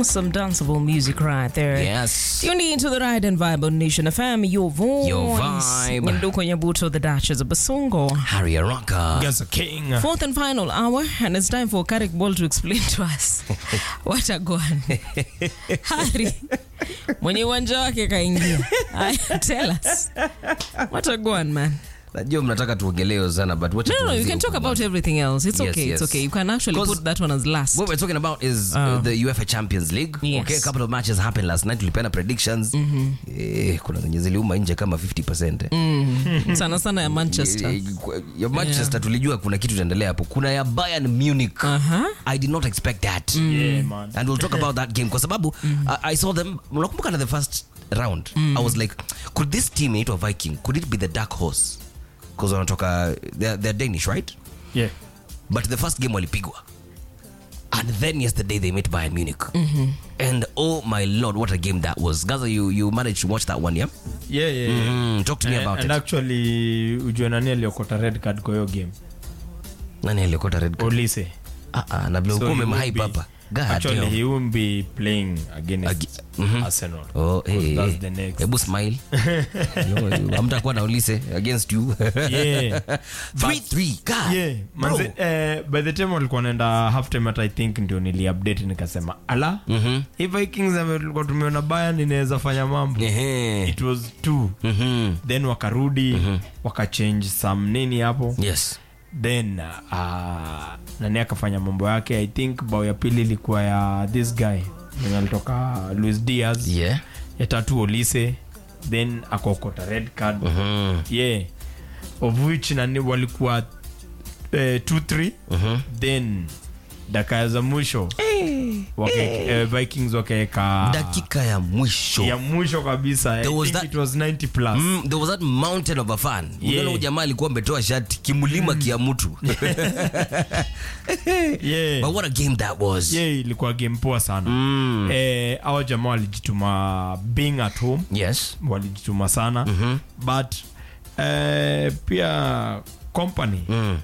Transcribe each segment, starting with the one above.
Awesome danceable music right there. Yes. Tuned into the Ride and Vibe on Nation FM, your voice. Your vibe. Nyanduko Nyabuto, the Duchess of Basongo. Harry Araka. Gaza King. Fourth and final hour, and it's time for Karik Ball to explain to us what a gone. Harry, mwenye uwanja wake kaingia. Aya, Tell us. What a gone, man. Najua mnataka tuongelee sana but wacha No, no, you tuanzie can talk huko about bwana. everything else. It's Yes, okay. yes. It's okay. You can actually 'Cause put that one as last. What we're talking about is uh, the UEFA Champions League. Yes. Okay, a couple of matches happened last night. Tulipeana predictions. Eh, kuna zenye ziliuma nje kama 50%. Eh. Sana sana ya Manchester. Eh, ya Manchester tulijua kuna kitu itaendelea hapo. Kuna ya Bayern Munich. Uh-huh. I did not expect that. Yeah, man. and we'll talk about that game kwa sababu I, I saw them unakumbuka na the first round i was like could this team inaitwa viking could it be the dark horse because wanatoka they're, they're danish right Yeah. but the first game walipigwa and then yesterday they met Bayern Munich and oh my lord what a game that was Gaza you, you managed to watch that one yeah Yeah, yeah, yeah. mm, talk to me And- about and it actually ujue nani aliokota red card kwa hiyo game nani aliokota red card olise ah ah na vile So ulikuwa he umemhype won't be- hapa God actually damn. he won't be playing against Ag- mhm. arsenal Oh, hey, 'Cause that's hey. the next. hebu smile Yo, amtakuwa na ulise against you Yeah. 3-3 God, yeah bro. manze, eh, by the time walikuwa naenda half time hata i think ndio niliupdate nikasema ala Mhm. hii vikings ame- tulikuwa tumeona bayan inaweza fanya mambo Ehe. it was two Mhm. then wakarudi wakachange some nini hapo yes then uh, nani akafanya mambo yake i think bao ya pili ilikuwa ya this guy mwenye alitoka luis diaz yeah ya tatu olise then akaokota red card Mhm. yeah of which nani walikuwa eh, 2-3 then dakika za mwisho wake, eh, vikings wakaweka dakika ya mwisho ya mwisho kabisa I There was think that- it was 90 plus Mm, there was that mountain of a fan Yeah. unaona huyu jamaa alikuwa ametoa shati kimlima kia mtu yeah. but what a game that was yeah ilikuwa game poa sana Mm. eh, awa jamaa walijituma being at home yes walijituma sana but eh, pia company mm.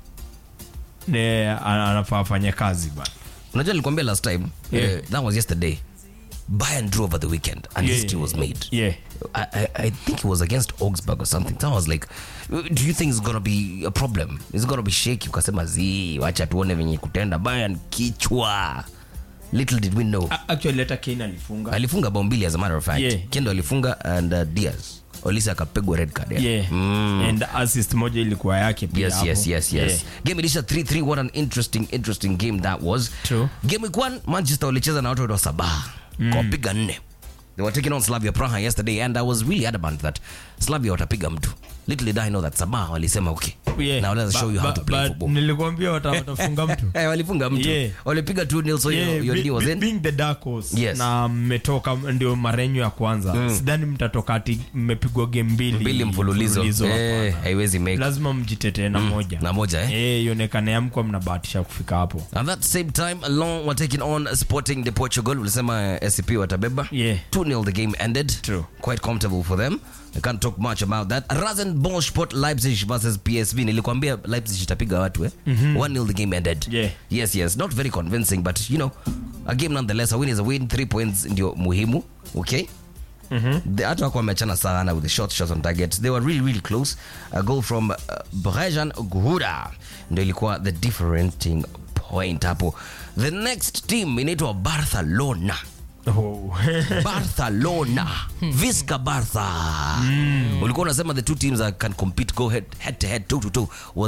ne ana- anafaa afanye kazi bana unajua nilikwambia last time Yeah. eh, that was yesterday Bayern drew over the weekend and Yeah, history was yeah, made yeah I, I, I think it was against Augsburg or something. So I was like, do you think it's gonna be a problem? Is it gonna be shaky? Ukasema zi, wacha tuone venye kutenda. Bayern kichwa. Little did we know. A- actually hata kane alifunga Alifunga bao mbili as a matter of fact. Yeah. Kendo alifunga and uh, Diaz. Olisa akapigwa red card. Yeah. yeah Mm. and assist moja ilikuwa yake pia Yes, hapo. yes, yes, yes. Yeah. Game ilisha 3-3. What an interesting, interesting game that was. True. Game week one, Manchester walicheza na watu wa Sabah. Kwa piga nne. They were taking on Slavia Praha yesterday and I was really adamant that Slavia watapiga mtu. Little did I know that Sabah walisema okay. Yeah. Now let's Ba- show you how ba- to play but football. nilikwambia wata- watafunga mtu Eh, walifunga mtu. Yeah. Walipiga 2-0 so Yeah, your, your be- knee was be- in. being the dark horse Yes. na mmetoka ndio marenyo ya kwanza sidhani mtatoka ati mmepigwa game mbili Mbili mfululizo. Eh, hapana. haiwezi make. lazima mjitetee na moja Na moja eh. Eh, ionekane amkwa mnabahatisha kufika hapo At that same time, Lyon were taking on Sporting de Portugal. Ulisema uh, SCP watabeba. Yeah. 2-0 the game ended. True. Quite comfortable for them. I can't talk much about that. Rasenball Sport Leipzig versus PSV. Nilikwambia Leipzig itapiga watu eh. 1-0 the game ended. Yeah. Yes, yes. Not very convincing but you know, a game nonetheless. A win is a win. 3 points ndio muhimu. Okay? The- hata wako wameachana sana with the short shots on target they were really really close a goal from uh, Brejan Guhura ndio ilikuwa the differentiating point hapo the next team inaitwa Barcelona oh. Barcelona Visca Barca ulikuwa unasema the two teams that can compete go head, head to head toe to toe